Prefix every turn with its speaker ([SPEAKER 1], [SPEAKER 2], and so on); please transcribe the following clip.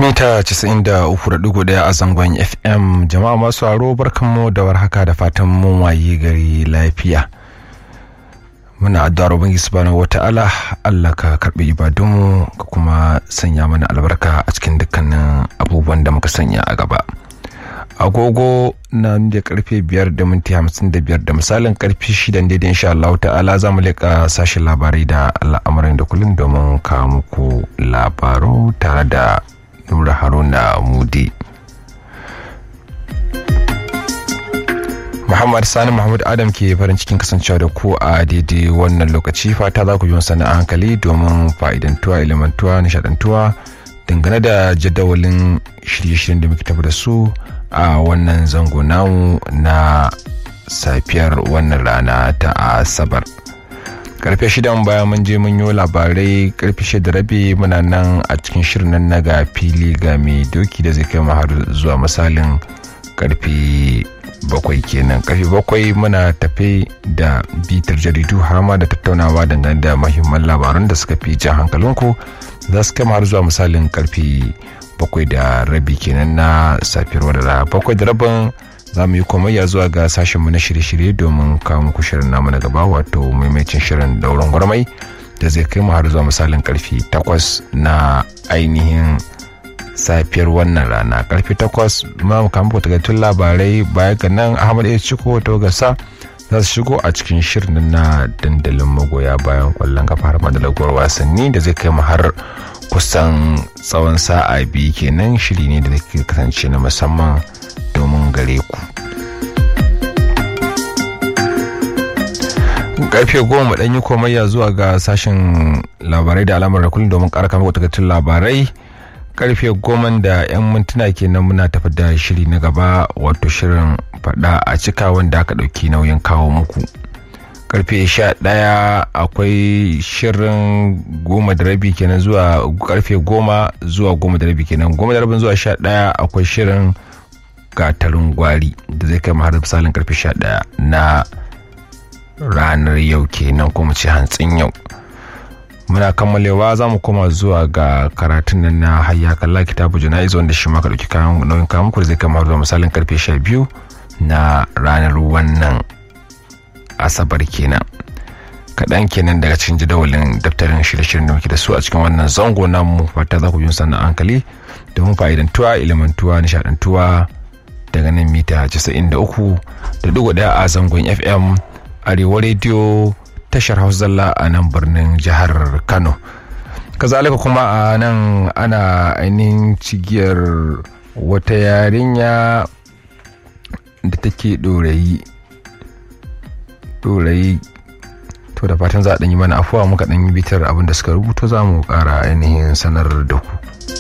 [SPEAKER 1] mita 93.1 a zangon fm jama'a masu aro barkanmu da warhaka da fatan mun waye gari lafiya muna addu'ar ubangiji subhanahu wata'ala Allah ka karbi ibadunmu ka kuma sanya mana albarka a cikin dukkanin abubuwan da muka sanya a gaba agogo na da karfe biyar da minti hamsin da biyar da misalin karfe shidan daidai insha Allah ta'ala za mu leƙa sashen labarai da al'amuran da kullum domin kawo muku labaru tare da Nura Haruna Mudi. Muhammad Sani Muhammad Adam ke farin cikin kasancewa da ku a daidai wannan lokaci fata za ku yi sana a hankali domin fa'idantuwa ilimantuwa nishadantuwa dangane da jadawalin shirye-shiryen da muke tafi da su a wannan zango namu na safiyar wannan rana ta asabar. karfe shidan baya mun je mun yi labarai karfe shida rabi muna nan a cikin shirin nan na ga fili ga mai doki da zai kai har zuwa misalin karfe bakwai kenan karfe bakwai muna tafe da bitar jaridu har ma da tattaunawa dangane da mahimman labaran da suka fi jan hankalinku za su kai har zuwa misalin karfe bakwai da rabi kenan na safiyar wadda bakwai da rabin za mu yi komayya zuwa ga sashenmu na shirye-shirye domin kawo muku shirin namu na gaba wato maimacin shirin dauran gwarmai da zai kai mu har zuwa misalin karfe takwas na ainihin safiyar wannan rana karfe takwas ma mu kama takaitun labarai baya ga nan ahmad ya ciko ta gasa za su shigo a cikin shirin na dandalin magoya bayan kwallon kafa har da lagowar wasanni da zai kai mu har kusan tsawon sa'a biyu kenan shiri ne da zai kasance na musamman domin gare ku karfe goma ɗan yi komayya zuwa ga sashen labarai da alamar kullum domin ƙara kama takaitun labarai karfe goma da 'yan mintuna kenan muna tafi da shiri na gaba wato shirin faɗa a cika wanda aka ɗauki nauyin kawo muku karfe sha ɗaya akwai shirin goma da rabi kenan zuwa karfe goma zuwa goma da rabi kenan goma da rabin zuwa sha ɗaya akwai shirin gatarin gwari da zai kai har misalin karfe 11 na ranar yau kenan kuma ce hantsin yau muna kammalewa za mu koma zuwa ga karatun nan na hayya kalla kitabu jana'iz wanda shi maka dauki kayan nauyin kayan muku da zai kama zuwa misalin karfe 12 na ranar wannan asabar kenan kaɗan kenan daga cikin jadawalin daftarin shirye-shiryen da muke da su a cikin wannan zango namu fata za ku yi sannan hankali domin fa'idantuwa ilimantuwa nishadantuwa daga nan mita 93.1 a zangon fm arewa rediyo tashar hausa zalla a nan birnin jihar kano kazalika kuma a nan ana ainihin cigiyar wata yarinya da take ɗorayi ɗorayi to da fatan za a ɗanyi mana afuwa muka ɗanyi bitar abin da suka rubuto za mu ƙara ainihin sanar da ku